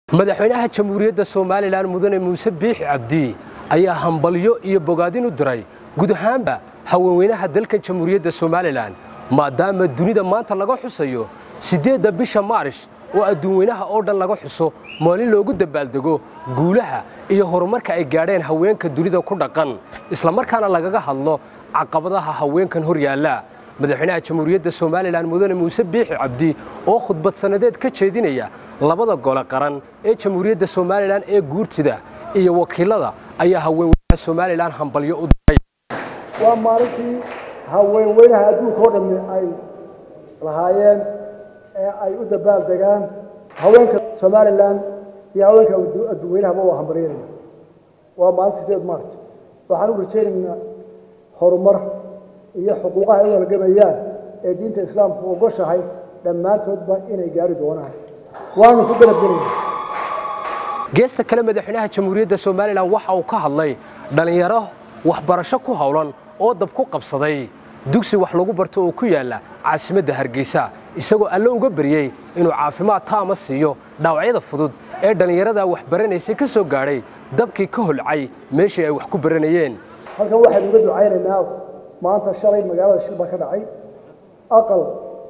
madaxweynaha jamhuuriyadda somalilan mudane muuse biixi cabdi ayaa hambalyo iyo bogaadin u diray guud ahaanba haweenweynaha dalka jamhuuriyadda somalilan maadaama dunida maanta laga xusayo siddeedda bisha maarish oo adduunweynaha oo dhan laga xuso maalin loogu dabaaldego guulaha iyo horumarka ay gaadheen haweenka dunida ku dhaqan islamarkaana lagaga hadlo caqabadaha haweenkan hor yaalla madaxweynaha jamhuuriyadda somalilan mudane muuse biixi cabdi oo khudbad sannadeed ka jeedinaya labada gole qaran ee jamhuuriyadda somalilan ee guurtida iyo wakiilada ayaa haweenweynaha somalilan hambalyo u diray waa maalintii haweenweynaha adduunka oo dhammi ay lahaayeen ee ay u dabaaldegaan haweenka somalilan iyo haweenka adduunweynahaba waa hambalyeynaya waa maalinta sideed maarch waxaan u rajaynaynaa horumar iyo xuquuqaha ay u halgamayaan ee diinta islaamku ogoshahay dhammaantoodba inay gaari doonaan waanu ku galabgelayna geesta kale madaxweynaha jamhuuriyadda somalilan waxa uu ka hadlay dhallinyaro waxbarasho ku howlan oo dab ku qabsaday dugsi wax lagu barto oo ku yaalla caasimadda hargeysa isagoo alle uga baryey inuu caafimaad taama siiyo dhaawacyada fudud ee dhallinyaradaa wax baranaysay ka soo gaadhay dabkii ka holcay meeshii ay wax ku baranayeen halkan waxaynu uga ducaynaynaa maanta shalay magaalada shil baa ka dhacay aqal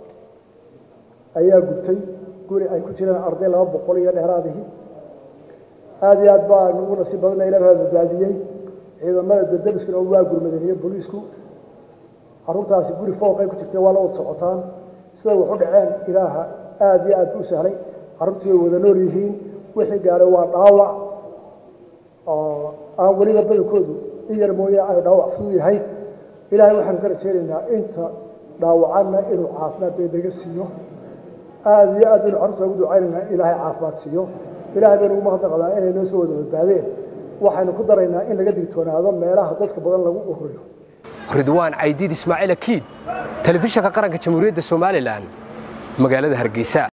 ayaa gubtay guri ay ku jiraan arday laba boqol iyo dheeraadihii aada iyo aad baa nugu nasiib badana ilaah badbaadiyey ciidamada dadamiskuna waa gurmadeen iyo booliisku carruurtaasi guri fooqay ku jirtay waa la wada socotaan siday wax u dhaceen ilaaha aada iyo aad u sahlay carruurtii way wada nool yihiin wixii gaadhay waa dhaawac oo aan weliba badankoodu in yar mooye ay dhaawac fudud yahay ilaahay waxaanu ka rajaynaynaa inta dhaawacanna inuu caafimaad degdega siiyo aada iyo aad baynu carruurta ugu ducaynaynaa ilaahay caafimaad siiyo ilaahay baynu ugu mahadnaqdaa inay noo soo wada badbaadeen waxaynu ku daraynaa in laga digtoonaado meelaha dadka badan lagu ururiyo ridwaan caydiid ismaaciil akiid telefishinka qaranka jamhuuriyadda somalilan magaalada hargeysa